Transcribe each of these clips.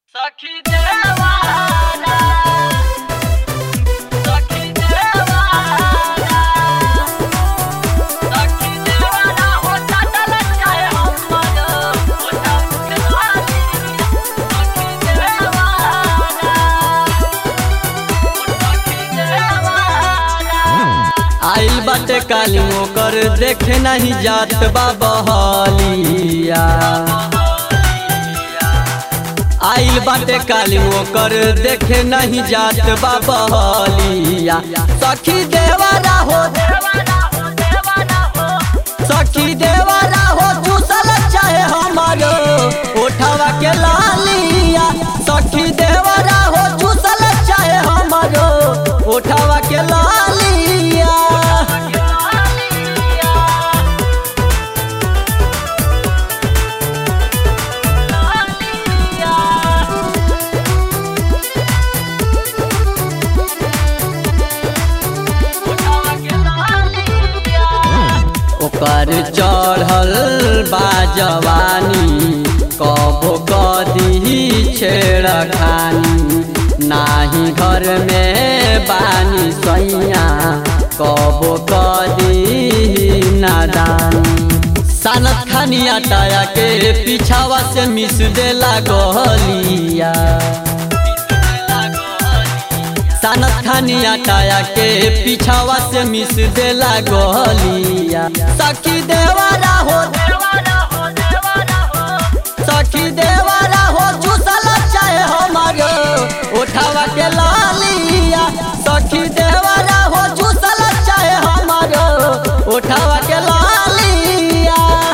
सखी देवाना सखी देवाना सखी देवाना हो चटल चाहे हमर ओटा खेलानी सखी देवाना सखी देवाना आइल बाटे काली ओकर देखे नहीं जात बा बहलिया आइल बाटे काली ओकर देखे नहीं जात बा बहलिया सखी देवरा हो देवाना हो देवाना हो सखी देवरा हो चूसल चाहे हमारो उठावा के लालिया सखी देवरा हो चूसल चाहे हमारो उठावा के लालिया ओकर चढ़ल बा जवानी कबो कदी छेड़ खानी नाही घर में बानी सैया कबो कदी नादानी सानत खानी आटाया के पीछावा से मिस देला गलिया सानत खानी आटाया के पीछावा से मिस देला गलिया सखी देवारा हो सखी देवारा हो चूसल चाहे हमारो उठावा के लालिया सखी देवारा हो चूसल चाहे हमारो उठावा के लालिया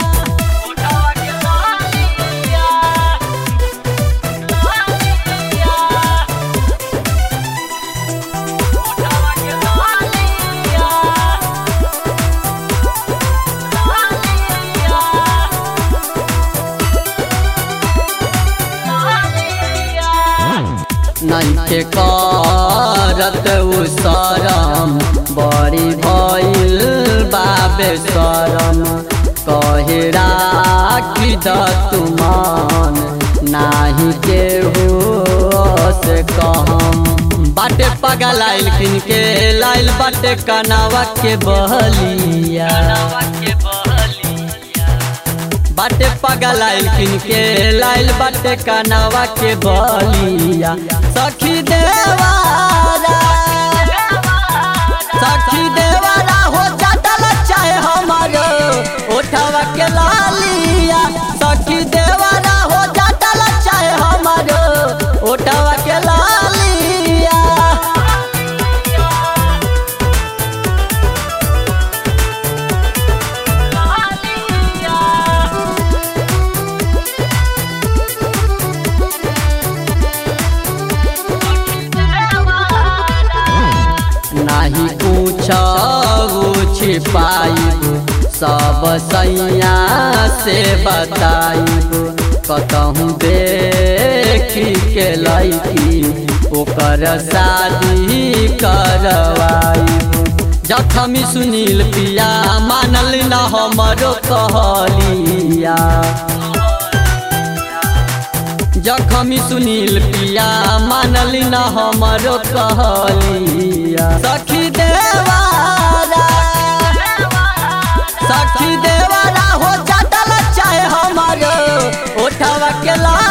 नैखे करत उ शरम बड़ी भइल बाबे शरम कहे राखी द तुमान नाही केहू से कहम बाटे पगल आइल किन के लाइल बाटे कनावा के बहलिया बाटे पगल आइल किन के लाइल बाटे कनावा के बलिया सखी देवारा सखी देवारा हो चटल चाहे हमारो उठावा के लालिया सखी देवारा हो चटल चाहे हमारो उठावा के लालिया नाही पूछ छिपाइब सब सैया से बताइब कतहूँ देखी के लैकी ओकर शादी करवाइब जखमी सुनील पिया मानल न हमरो कहलिया जखमी सुनील पिया मानली न हमरो कहलिया सखी देवारा सखी देवारा हो चटल चाहे हमारो उठावा के ला